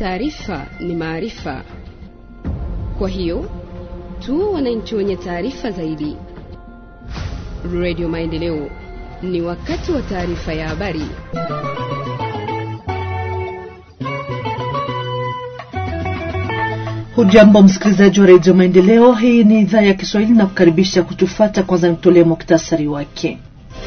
taarifa ni maarifa. Kwa hiyo tuwe wananchi wenye taarifa zaidi. Radio Maendeleo, ni wakati wa taarifa ya habari. Hujambo msikilizaji wa redio Maendeleo, hii ni idhaa ya Kiswahili na kukaribisha kutufata. Kwanza nitolee muktasari wake.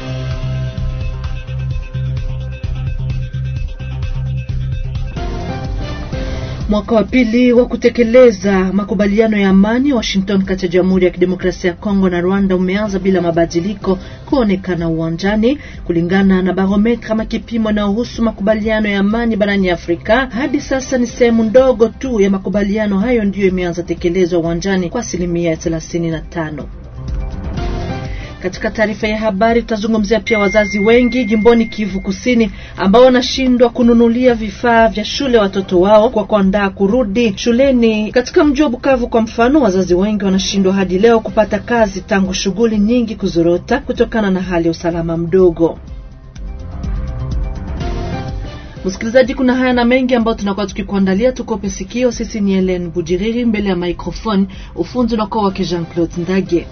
Mwaka wa pili wa kutekeleza makubaliano ya amani Washington kati ya Jamhuri ya Kidemokrasia ya Kongo na Rwanda umeanza bila mabadiliko kuonekana uwanjani, kulingana na barometra kama kipimo inayohusu makubaliano ya amani barani Afrika. Hadi sasa ni sehemu ndogo tu ya makubaliano hayo ndiyo imeanza tekelezwa uwanjani kwa asilimia thelathini na tano. Katika taarifa ya habari tutazungumzia pia wazazi wengi jimboni Kivu Kusini ambao wanashindwa kununulia vifaa vya shule watoto wao kwa kuandaa kurudi shuleni. Katika mji wa Bukavu kwa mfano, wazazi wengi wanashindwa hadi leo kupata kazi tangu shughuli nyingi kuzorota kutokana na hali ya usalama mdogo. Msikilizaji, kuna haya na mengi ambayo tunakuwa tukikuandalia. Tukope sikio. Sisi ni Helen Bujiriri mbele ya microphone, ufunzi unakuwa wake Jean Claude Ndage.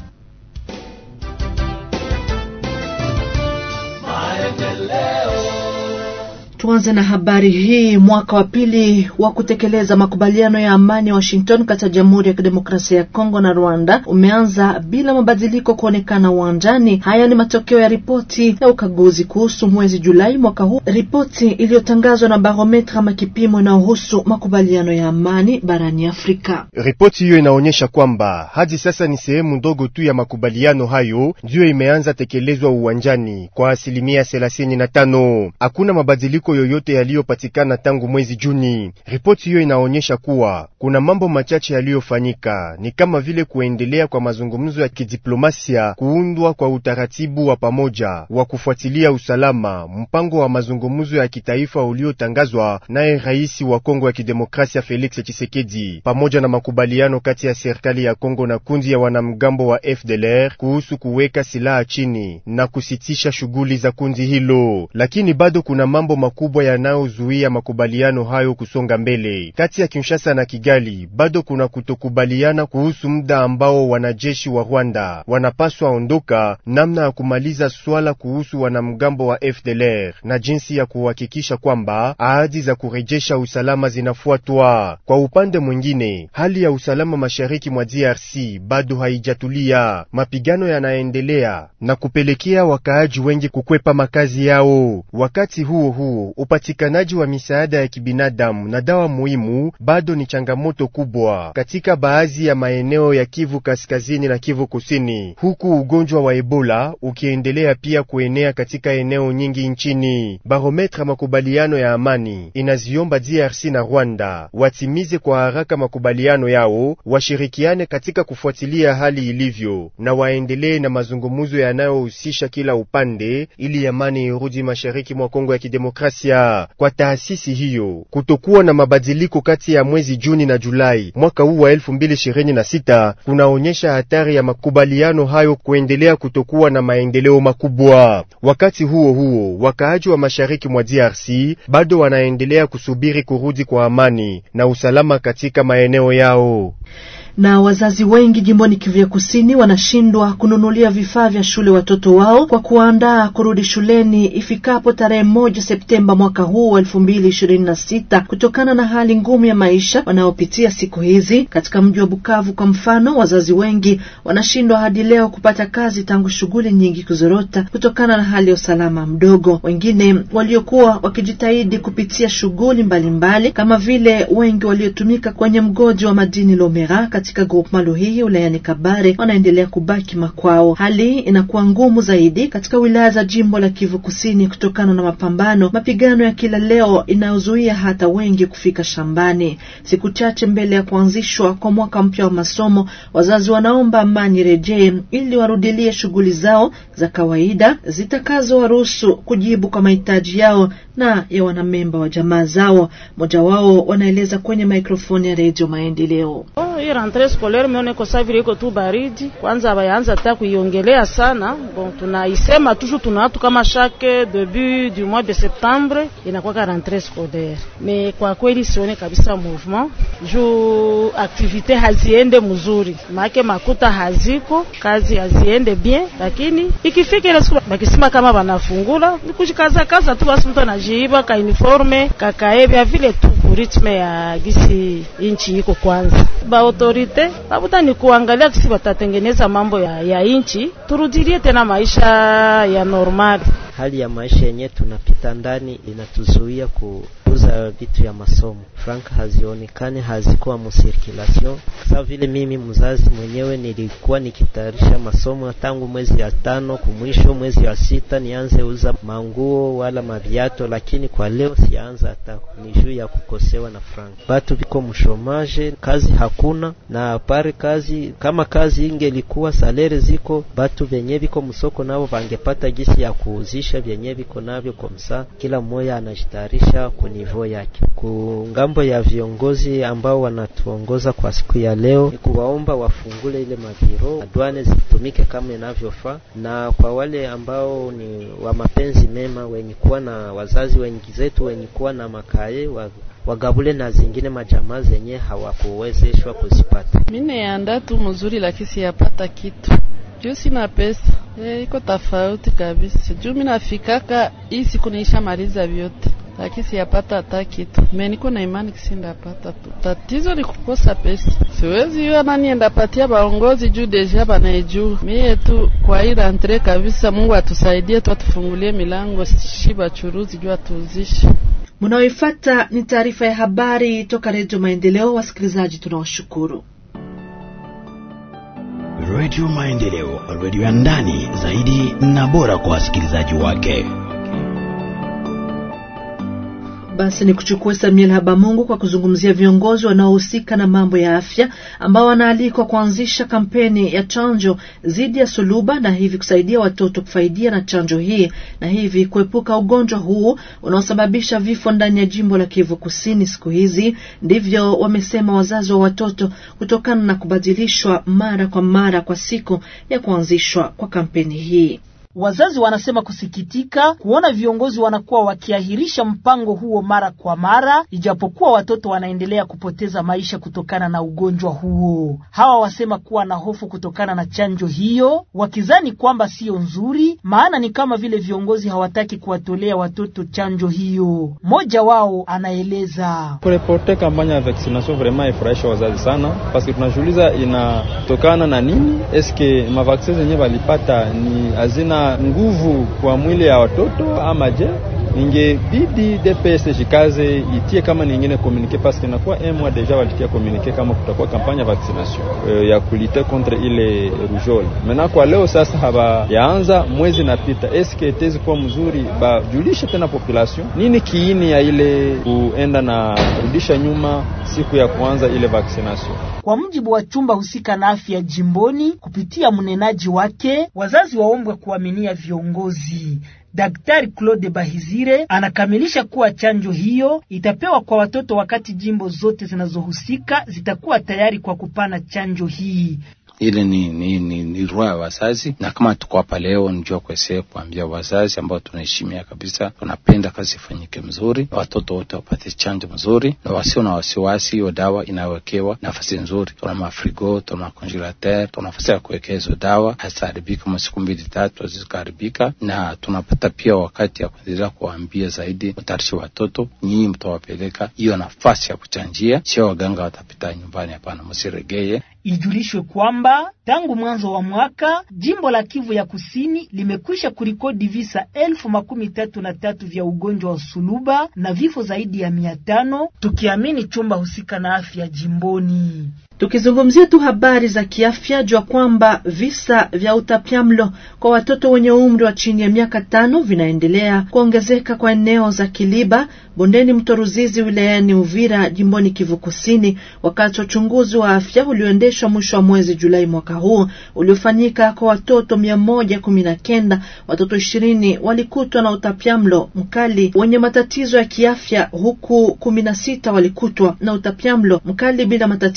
Tuanze na habari hii. Mwaka wa pili wa kutekeleza makubaliano ya amani ya Washington kati ya Jamhuri ya Kidemokrasia ya Kongo na Rwanda umeanza bila mabadiliko kuonekana uwanjani. Haya ni matokeo ya ripoti ya ukaguzi kuhusu mwezi Julai mwaka huu, ripoti iliyotangazwa na Barometra ama kipimo inayohusu makubaliano ya amani barani Afrika. Ripoti hiyo inaonyesha kwamba hadi sasa ni sehemu ndogo tu ya makubaliano hayo ndiyo imeanza tekelezwa uwanjani kwa asilimia thelathini na tano. Hakuna mabadiliko yoyote yaliyopatikana tangu mwezi Juni. Ripoti hiyo inaonyesha kuwa kuna mambo machache yaliyofanyika, ni kama vile kuendelea kwa mazungumzo ya kidiplomasia, kuundwa kwa utaratibu wa pamoja wa kufuatilia usalama, mpango wa mazungumzo ya kitaifa uliotangazwa naye rais wa Kongo ya Kidemokrasia Felix Tshisekedi, pamoja na makubaliano kati ya serikali ya Kongo na kundi ya wanamgambo wa FDLR kuhusu kuweka silaha chini na kusitisha shughuli za kundi hilo, lakini bado kuna mambo kubwa yanayozuia makubaliano hayo kusonga mbele. Kati ya Kinshasa na Kigali bado kuna kutokubaliana kuhusu muda ambao wanajeshi wa Rwanda wanapaswa ondoka, namna ya kumaliza swala kuhusu wanamgambo wa FDLR na jinsi ya kuhakikisha kwamba ahadi za kurejesha usalama zinafuatwa. Kwa upande mwingine, hali ya usalama mashariki mwa DRC bado haijatulia. Mapigano yanaendelea na kupelekea wakaaji wengi kukwepa makazi yao. Wakati huo huo upatikanaji wa misaada ya kibinadamu na dawa muhimu bado ni changamoto kubwa katika baadhi ya maeneo ya Kivu Kaskazini na Kivu Kusini, huku ugonjwa wa Ebola ukiendelea pia kuenea katika eneo nyingi nchini. Barometra makubaliano ya amani inaziomba DRC na Rwanda watimize kwa haraka makubaliano yao, washirikiane katika kufuatilia hali ilivyo na waendelee na mazungumzo yanayohusisha kila upande ili amani irudi mashariki mwa Kongo ya Kidemokrasia. Kwa taasisi hiyo, kutokuwa na mabadiliko kati ya mwezi Juni na Julai mwaka huu wa 2026 kunaonyesha hatari ya makubaliano hayo kuendelea kutokuwa na maendeleo makubwa. Wakati huo huo, wakaaji wa mashariki mwa DRC bado wanaendelea kusubiri kurudi kwa amani na usalama katika maeneo yao na wazazi wengi jimboni Kivu ya Kusini wanashindwa kununulia vifaa vya shule watoto wao kwa kuandaa kurudi shuleni ifikapo tarehe moja Septemba mwaka huu wa elfu mbili ishirini na sita kutokana na hali ngumu ya maisha wanayopitia siku hizi. Katika mji wa Bukavu kwa mfano, wazazi wengi wanashindwa hadi leo kupata kazi tangu shughuli nyingi kuzorota kutokana na hali ya usalama mdogo. Wengine waliokuwa wakijitahidi kupitia shughuli mbalimbali kama vile wengi waliotumika kwenye mgodi wa madini Lomera katika groupement Luhihi wilayani Kabare wanaendelea kubaki makwao. Hali inakuwa ngumu zaidi katika wilaya za jimbo la Kivu Kusini kutokana na mapambano, mapigano ya kila leo inayozuia hata wengi kufika shambani. Siku chache mbele ya kuanzishwa kwa mwaka mpya wa masomo, wazazi wanaomba amani rejee ili warudilie shughuli zao za kawaida zitakazowaruhusu kujibu kwa mahitaji yao na ya wanamemba wa jamaa zao. Mmoja wao wanaeleza kwenye mikrofoni ya Redio Maendeleo. hii rentree scolaire meone iko saa vile iko tu baridi, kwanza bayaanza hata kuiongelea sana. Bon, tunaisema toujours tuna watu kama chaque début du mois de septembre inakuwa ka rentree scolaire, me kwa kweli sione kabisa mouvement juu activite haziende mzuri, make makuta haziko, kazi haziende bien, lakini ikifika ile siku bakisema kama banafungula ni kushikaza kaza tu, basi mtu anajiiba ka uniforme kakaebya vile tu ritme ya gisi inchi iko kwanza. Ba autorite babuta ni kuangalia kisi batatengeneza mambo ya, ya inchi, turudilie tena maisha ya normali. Hali ya maisha yenyewe tunapita ndani inatuzuia kuuza vitu ya masomo, franka hazionekani, hazikuwa musirkulation. Sasa vile mimi mzazi mwenyewe nilikuwa nikitayarisha masomo tangu mwezi ya tano kumwisho mwezi wa sita nianze uza manguo wala maviato, lakini kwa leo sianza hata ni juu ya kukosewa na franka. Batu biko mshomaje, kazi hakuna na pare kazi kama kazi ingelikuwa salere ziko, batu venye biko msoko nabo vangepata gisi ya kuuzisha vyenye viko navyo komsa, kila mmoja anajitayarisha kunivo yake. Kungambo ya viongozi ambao wanatuongoza kwa siku ya leo ni kuwaomba wafungule ile mabiro, adwane zitumike kama inavyofaa, na kwa wale ambao ni wa mapenzi mema wenye kuwa na wazazi wengi zetu wenye kuwa na makaye wa wagabule na zingine majamaa zenye hawakuwezeshwa kuzipata. Mimi anda tu mzuri, lakini siyapata kitu juu sina pesa. E, iko tofauti kabisa juu mimi nafikaka hii siku niisha maliza vyote, lakini siyapata hata kitu. Mimi niko na imani kisindapata tu, tatizo ni kukosa pesa. Siwezi yua nani endapatia baongozi juu deja banaijua mie tu kwa hii rentre kabisa. Mungu atusaidie tu, atufungulie milango shi bachuruzi juu atuuzishe Mnaoifata ni taarifa ya habari toka Redio Maendeleo. Wasikilizaji, tunawashukuru. Redio Maendeleo, redio ya ndani zaidi na bora kwa wasikilizaji wake. Basi ni kuchukua Samuel Habamungu kwa kuzungumzia viongozi wanaohusika na mambo ya afya ambao wanaalikwa kuanzisha kampeni ya chanjo dhidi ya suluba na hivi kusaidia watoto kufaidia na chanjo hii na hivi kuepuka ugonjwa huu unaosababisha vifo ndani ya jimbo la Kivu Kusini siku hizi. Ndivyo wamesema wazazi wa watoto kutokana na kubadilishwa mara kwa mara kwa siku ya kuanzishwa kwa kampeni hii. Wazazi wanasema kusikitika kuona viongozi wanakuwa wakiahirisha mpango huo mara kwa mara, ijapokuwa watoto wanaendelea kupoteza maisha kutokana na ugonjwa huo. Hawa wasema kuwa na hofu kutokana na chanjo hiyo, wakizani kwamba siyo nzuri, maana ni kama vile viongozi hawataki kuwatolea watoto chanjo hiyo. Mmoja wao anaeleza kureporte kampanya ya vaccination vraiment ifurahisha wazazi sana, paske tunajiuliza inatokana na nini? Eske mavaksin zenye walipata ni hazina nguvu kwa mwili ya watoto ama je? Ingebidi DPS jikaze itie kama nyingine communique parce que inakuwa un mois deja walitia communique kama kutakuwa kampanya vaccination uh, ya kulite contre ile rougeole. Mena kwa leo sasa haba yaanza mwezi napita, eske tezi kuwa mzuri bajulishe tena population nini kiini ya ile kuenda na rudisha nyuma siku ya kuanza ile vaccination. Kwa mujibu wa chumba husika na afya jimboni, kupitia mnenaji wake, wazazi waombwe kuaminia viongozi. Daktari Claude Bahizire anakamilisha kuwa chanjo hiyo itapewa kwa watoto wakati jimbo zote zinazohusika zitakuwa tayari kwa kupana chanjo hii. Ile ni, ni, ni, ni roho ya wazazi, na kama tuko hapa leo nijua kuesea kuambia wazazi ambao tunaheshimia kabisa, tunapenda kazi ifanyike mzuri, watoto wote wapate chanjo mzuri, na wasio na wasiwasi. Hiyo dawa inawekewa nafasi nzuri, tuna mafrigo, tuna makongelateur, tuna nafasi ya kuwekea hizo dawa, haziharibika kama siku mbili tatu hazikaharibika, na tunapata pia wakati ya kuendelea kuwaambia zaidi, mtayarishi watoto, nyinyi mtawapeleka hiyo nafasi ya kuchanjia, sio waganga watapita nyumbani. Hapana, msiregeye. Ijulishwe kwamba tangu mwanzo wa mwaka jimbo la Kivu ya Kusini limekwisha kurikodi visa elfu makumi tatu na tatu vya ugonjwa wa suluba na vifo zaidi ya mia tano tukiamini chumba husika na afya jimboni. Tukizungumzia tu habari za kiafya, jua kwamba visa vya utapiamlo kwa watoto wenye umri wa chini ya miaka tano vinaendelea kuongezeka kwa eneo za Kiliba, bondeni mto Ruzizi, wilayani Uvira, jimboni Kivu Kusini, wakati wa uchunguzi wa afya ulioendeshwa mwisho wa mwezi Julai mwaka huu uliofanyika kwa watoto mia moja kumi na kenda. Watoto ishirini walikutwa na utapiamlo mkali wenye matatizo ya kiafya, huku kumi na sita walikutwa na utapiamlo mkali bila matatizo ya kiafya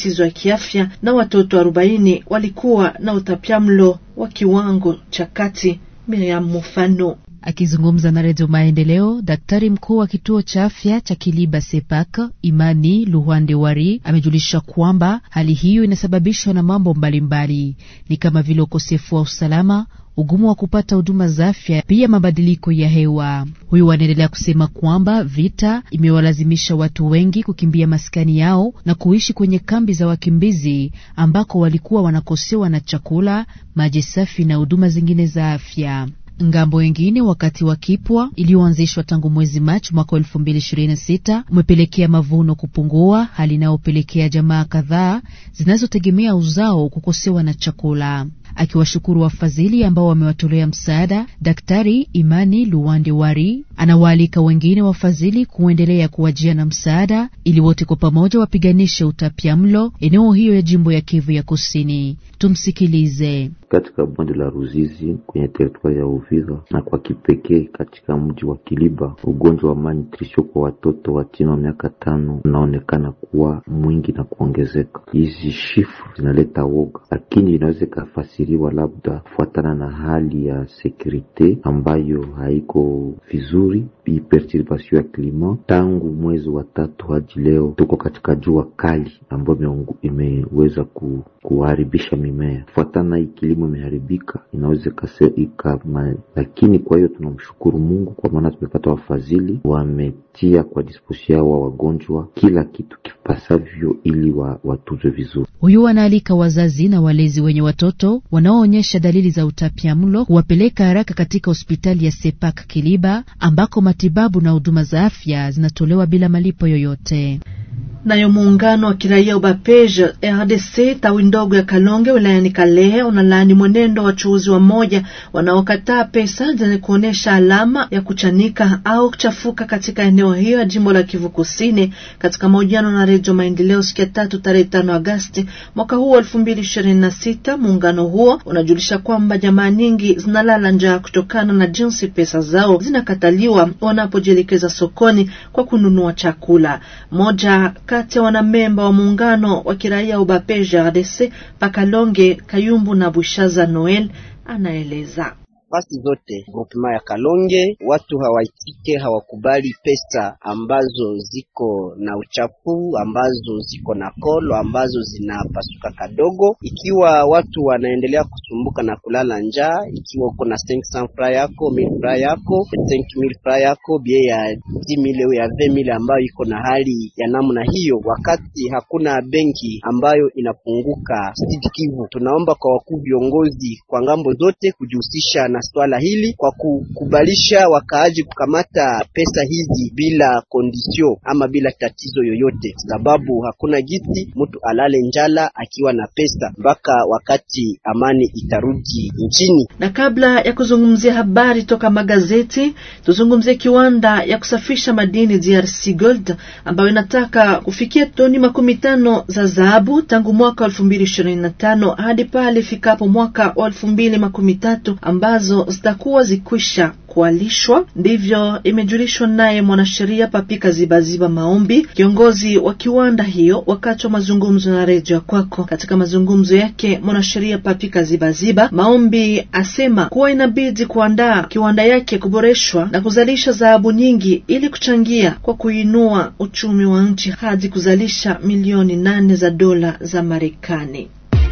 kiafya na watoto arobaini walikuwa na utapiamlo wa kiwango cha kati. Miriam Mufano Akizungumza na Redio Maendeleo, daktari mkuu wa kituo cha afya cha Kiliba Sepak Imani Luhande Wari amejulisha kwamba hali hiyo inasababishwa na mambo mbalimbali, ni kama vile ukosefu wa usalama, ugumu wa kupata huduma za afya, pia mabadiliko ya hewa. Huyu anaendelea kusema kwamba vita imewalazimisha watu wengi kukimbia maskani yao na kuishi kwenye kambi za wakimbizi ambako walikuwa wanakosewa na chakula, maji safi na huduma zingine za afya. Ngambo wengine wakati wa kipwa iliyoanzishwa tangu mwezi Machi mwaka elfu mbili ishirini na sita umepelekea mavuno kupungua, hali inayopelekea jamaa kadhaa zinazotegemea uzao kukosewa na chakula. Akiwashukuru wafadhili ambao wamewatolea msaada, Daktari Imani Luwande Wari anawaalika wengine wafadhili kuendelea kuwajia na msaada ili wote kwa pamoja wapiganishe utapiamlo eneo hiyo ya jimbo ya Kivu ya Kusini. Tumsikilize. Katika bonde la Ruzizi kwenye teritwari ya Uvira na kwa kipekee katika mji wa Kiliba, ugonjwa wa malnutrition kwa watoto wa chini wa miaka tano unaonekana kuwa mwingi na kuongezeka. Hizi shifu zinaleta woga, lakini inaweza ikafasiriwa labda kufuatana na hali ya sekurite ambayo haiko vizuri, perturbation ya klima. Tangu mwezi wa tatu hadi leo tuko katika jua kali ambayo imeweza ku, kuharibisha mimea kufuatana hii kilimo imeharibika, inaweza ikama, lakini kwa hiyo tunamshukuru Mungu kwa maana tumepata wafadhili wametia kwa disposi yao wa wagonjwa kila kitu kipasavyo ili wa, watuzwe vizuri. Huyu anaalika wazazi na walezi wenye watoto wanaoonyesha dalili za utapiamlo kuwapeleka haraka katika hospitali ya Sepak Kiliba ambako matibabu na huduma za afya zinatolewa bila malipo yoyote. Nayo muungano wa kiraia Ubapej RDC tawi ndogo ya Kalonge wilayani Kalehe unalaani mwenendo wa wachuuzi wa moja wanaokataa pesa zenye kuonyesha alama ya kuchanika au kuchafuka katika eneo hiyo ya jimbo la Kivu Kusini. Katika mahojiano na Redio Maendeleo siku ya tatu tarehe tano Agasti mwaka huu elfu mbili ishirini na sita, muungano huo unajulisha kwamba jamaa nyingi zinalala njaa kutokana na jinsi pesa zao zinakataliwa wanapojielekeza sokoni kwa kununua chakula. Moja kati ya wanamemba wa muungano wa kiraia Ubapeja RDC Pakalonge Kayumbu na Bushaza Noel anaeleza. Fasi zote groupement ya Kalonge watu hawaitike, hawakubali pesa ambazo ziko na uchafu, ambazo ziko na kolo, ambazo zinapasuka kadogo. Ikiwa watu wanaendelea kusumbuka na kulala njaa, ikiwa uko na 500 francs yako 1000 francs yako 5000 francs yako bie ya 10000 ya 20000 ambayo iko na hali ya namna hiyo, wakati hakuna benki ambayo inapunguka Sud Kivu, tunaomba kwa wakuu viongozi kwa ngambo zote kujihusisha na swala hili kwa kukubalisha wakaaji kukamata pesa hizi bila kondisio ama bila tatizo yoyote, sababu hakuna giti mtu alale njala akiwa na pesa mpaka wakati amani itarudi nchini. Na kabla ya kuzungumzia habari toka magazeti, tuzungumzie kiwanda ya kusafisha madini DRC Gold ambayo inataka kufikia toni makumi tano za dhahabu tangu mwaka elfu mbili ishirini na tano hadi pale ifikapo mwaka wa elfu mbili makumi tatu ambazo zitakuwa zikwisha kualishwa. Ndivyo imejulishwa naye mwanasheria Papika Zibaziba Maombi, kiongozi wa kiwanda hiyo, wakati wa mazungumzo na redio ya kwako. Katika mazungumzo yake, mwanasheria Papika Zibaziba Maombi asema kuwa inabidi kuandaa kiwanda yake kuboreshwa na kuzalisha dhahabu nyingi ili kuchangia kwa kuinua uchumi wa nchi hadi kuzalisha milioni nane za dola za Marekani.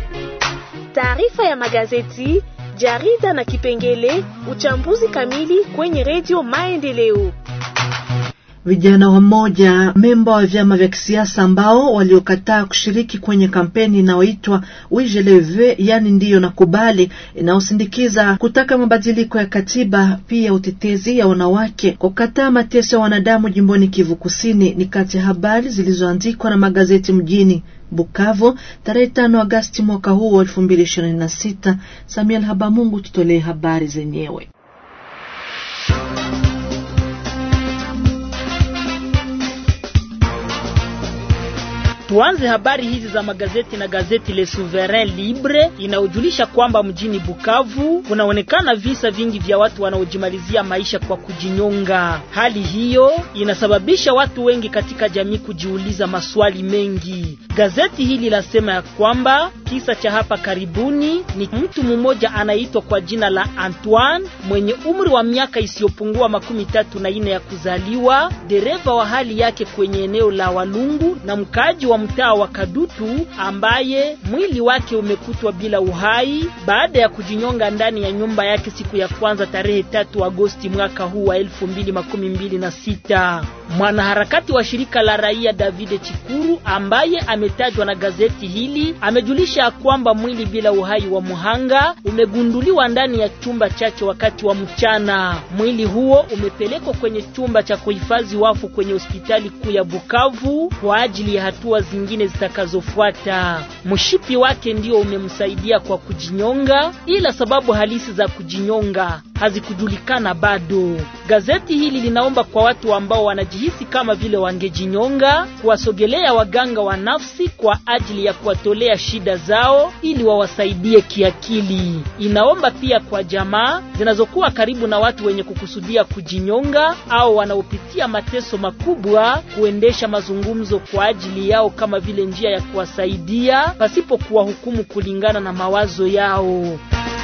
Taarifa ya magazeti jarida na kipengele uchambuzi kamili kwenye redio Maendeleo. Vijana wamoja memba wa vyama vya kisiasa ambao waliokataa kushiriki kwenye kampeni inayoitwa Wijeleve, yani ndiyo na kubali, inayosindikiza kutaka mabadiliko ya katiba, pia utetezi ya wanawake kwa kukataa mateso ya wanadamu jimboni Kivu Kusini, ni kati ya habari zilizoandikwa na magazeti mjini Bukavu tarehe tano Agasti mwaka huu wa elfu mbili ishirini na sita. Samuel Habamungu tutolee habari zenyewe. Tuanze habari hizi za magazeti na gazeti Le Souverain Libre inayojulisha kwamba mjini Bukavu kunaonekana visa vingi vya watu wanaojimalizia maisha kwa kujinyonga. Hali hiyo inasababisha watu wengi katika jamii kujiuliza maswali mengi. Gazeti hili lasema ya kwamba kisa cha hapa karibuni ni mtu mmoja anaitwa kwa jina la Antoine mwenye umri wa miaka isiyopungua makumi tatu na nne ya kuzaliwa, dereva wa hali yake kwenye eneo la Walungu na mkaaji wa mtaa wa Kadutu ambaye mwili wake umekutwa bila uhai baada ya kujinyonga ndani ya nyumba yake siku ya kwanza tarehe tatu Agosti mwaka huu wa elfu mbili makumi mbili na sita. Mwanaharakati wa shirika la raia Davide Chikuru ambaye ametajwa na gazeti hili amejulisha kwamba mwili bila uhai wa muhanga umegunduliwa ndani ya chumba chake wakati wa mchana. Mwili huo umepelekwa kwenye chumba cha kuhifadhi wafu kwenye hospitali kuu ya Bukavu kwa ajili ya hatua zingine zitakazofuata. Mshipi wake ndio umemsaidia kwa kujinyonga, ila sababu halisi za kujinyonga hazikujulikana bado. Gazeti hili linaomba kwa watu ambao wanajihisi kama vile wangejinyonga kuwasogelea waganga wa nafsi kwa ajili ya kuwatolea shida zao ili wawasaidie kiakili. Inaomba pia kwa jamaa zinazokuwa karibu na watu wenye kukusudia kujinyonga au wanaopitia mateso makubwa kuendesha mazungumzo kwa ajili yao kama vile njia ya kuwasaidia pasipo kuwahukumu kulingana na mawazo yao.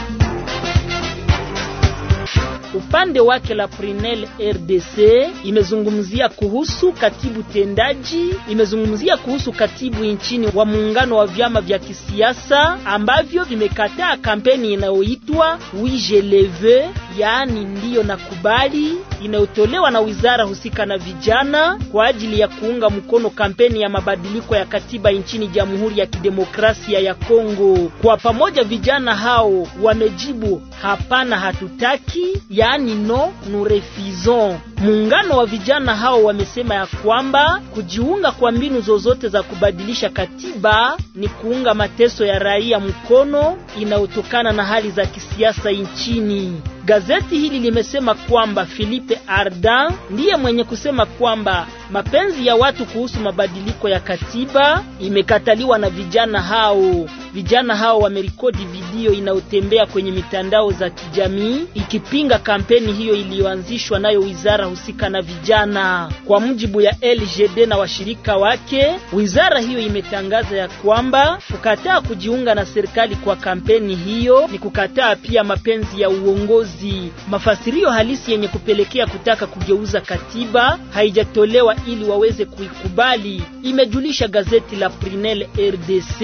Upande wake la Prinel RDC imezungumzia kuhusu katibu tendaji, imezungumzia kuhusu katibu nchini wa muungano wa vyama vya kisiasa ambavyo vimekataa kampeni inayoitwa Wije Leve, yaani ndiyo na kubali, inayotolewa na wizara husika na vijana kwa ajili ya kuunga mkono kampeni ya mabadiliko ya katiba nchini Jamhuri ya Kidemokrasia ya Kongo. Kwa pamoja vijana hao wamejibu hapana, hatutaki yaani no nous refusons. Muungano wa vijana hao wamesema ya kwamba kujiunga kwa mbinu zozote za kubadilisha katiba ni kuunga mateso ya raia mkono inayotokana na hali za kisiasa nchini. Gazeti hili limesema kwamba Philippe Ardan ndiye mwenye kusema kwamba mapenzi ya watu kuhusu mabadiliko ya katiba imekataliwa na vijana hao. Vijana hao wamerekodi video inayotembea kwenye mitandao za kijamii ikipinga kampeni hiyo iliyoanzishwa nayo wizara husika na vijana. Kwa mujibu ya LGD na washirika wake, wizara hiyo imetangaza ya kwamba kukataa kujiunga na serikali kwa kampeni hiyo ni kukataa pia mapenzi ya uongozi. Mafasirio halisi yenye kupelekea kutaka kugeuza katiba haijatolewa ili waweze kuikubali, imejulisha gazeti la Prinel RDC.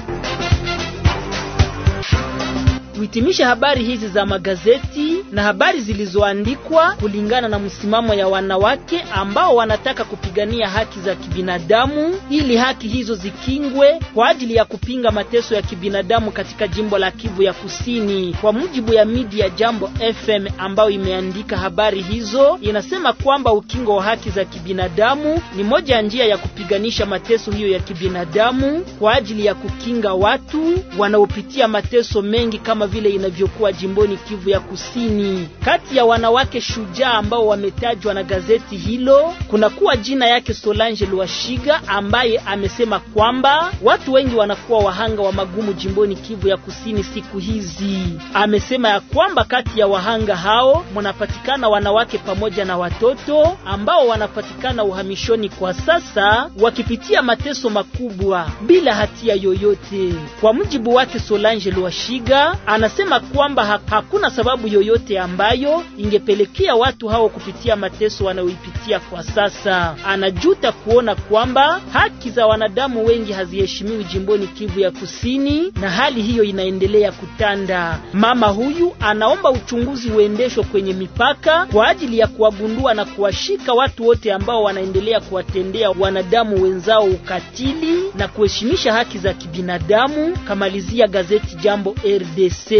Tuhitimishe habari hizi za magazeti na habari zilizoandikwa kulingana na msimamo ya wanawake ambao wanataka kupigania haki za kibinadamu ili haki hizo zikingwe kwa ajili ya kupinga mateso ya kibinadamu katika jimbo la Kivu ya Kusini. Kwa mujibu ya media Jambo FM ambayo imeandika habari hizo, inasema kwamba ukingo wa haki za kibinadamu ni moja ya njia ya kupiganisha mateso hiyo ya kibinadamu kwa ajili ya kukinga watu wanaopitia mateso mengi kama vile inavyokuwa jimboni Kivu ya Kusini. Kati ya wanawake shujaa ambao wametajwa na gazeti hilo kuna kuwa jina yake Solange Lwashiga ambaye amesema kwamba watu wengi wanakuwa wahanga wa magumu jimboni Kivu ya Kusini siku hizi. Amesema ya kwamba kati ya wahanga hao mnapatikana wanawake pamoja na watoto ambao wanapatikana uhamishoni kwa sasa wakipitia mateso makubwa bila hatia yoyote. Kwa mujibu wake Solange Lwashiga anasema kwamba ha hakuna sababu yoyote ambayo ingepelekea watu hao kupitia mateso wanayoipitia kwa sasa. Anajuta kuona kwamba haki za wanadamu wengi haziheshimiwi jimboni Kivu ya Kusini, na hali hiyo inaendelea kutanda. Mama huyu anaomba uchunguzi uendeshwe kwenye mipaka kwa ajili ya kuwagundua na kuwashika watu wote ambao wanaendelea kuwatendea wanadamu wenzao ukatili na kuheshimisha haki za kibinadamu. Kamalizia gazeti Jambo RDC.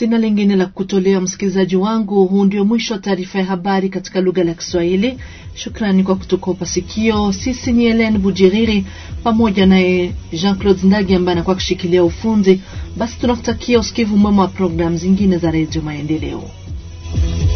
Sina lingine la kutolea msikilizaji wangu. Huu ndio mwisho wa taarifa ya habari katika lugha la Kiswahili. Shukrani kwa kutukopa sikio. Sisi ni Helen Bujiriri pamoja naye Jean Claude Ndagi ambaye anakuwa kushikilia ufundi. Basi tunakutakia usikivu mwema wa programu zingine za Redio Maendeleo.